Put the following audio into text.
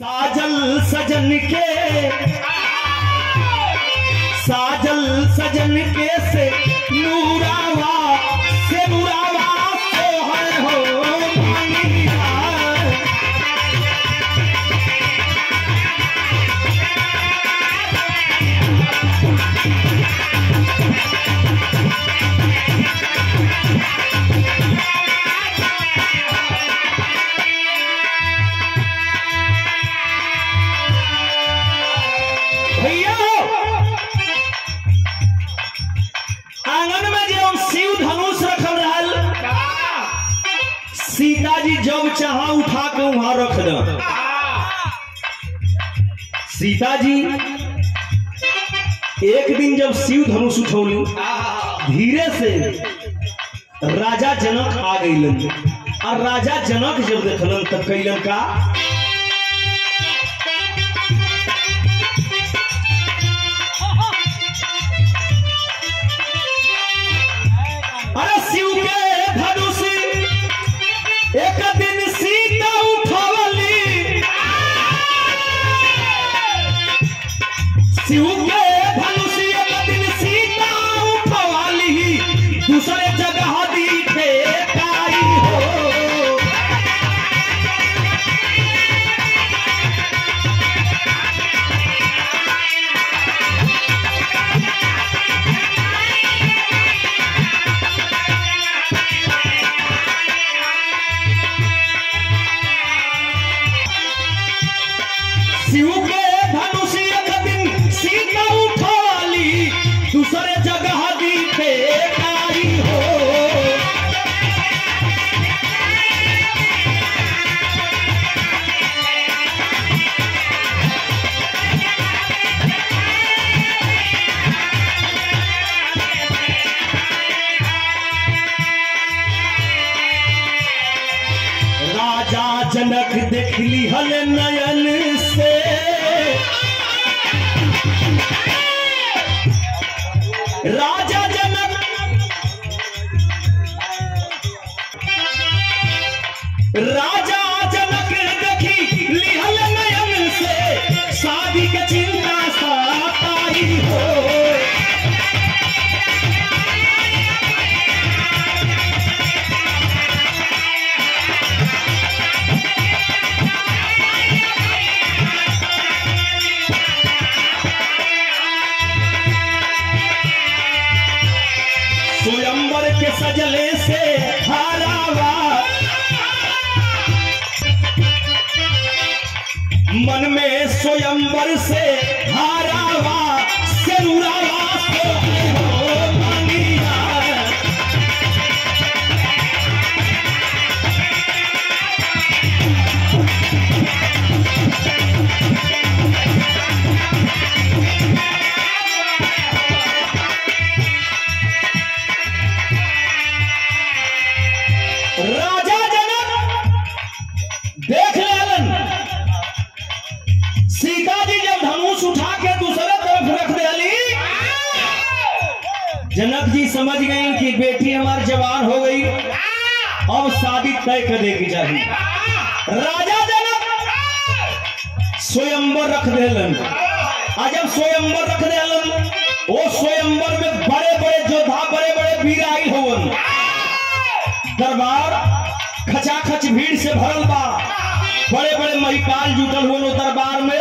साजल सजन के साजल सजन के से नूरावा से नूरावा तो है हो भांगिया। भैया आंगन में जो शिव धनुष रखल रहल सीता जी जब चाहा उठा के वहां रख द सीता जी एक दिन जब शिव धनुष उठौली धीरे से राजा जनक आ गईलन और राजा जनक जब देखलन तब कैलन का अरे शिव के धनुष एक दिन सीता उठवली शिव के धनुष एक दिन सीता उठवली दूसरे जगह दिखे काई हो शिव के धनुष एक दिन सीता उठवाली दूसरे जगह दिखे काई हो राजा जनक देखली हल नयन से राजा जनक राजा जनक देखी लिहल नयन से शादी के चिंता सताई हो स्वयंवर के सजले से हारावा मन में स्वयंवर से हारावा सेनुरावा तो हो भांगिया। राजा जनक देख लेलन सीता जी जब धनुष उठा के दूसरे तरफ रख दिली जनक जी समझ गए कि बेटी हमारी जवान हो गई अब शादी तय करने की चाहिए राजा जनक स्वयंवर रख देलन आ जब स्वयंवर रख देलन वो स्वयंवर में बड़े बड़े योद्धा बड़े बड़े वीर आई होवन दरबार खचाखच भीड़ से भरल बा बड़े बड़े महिपाल जुटल हुए दरबार में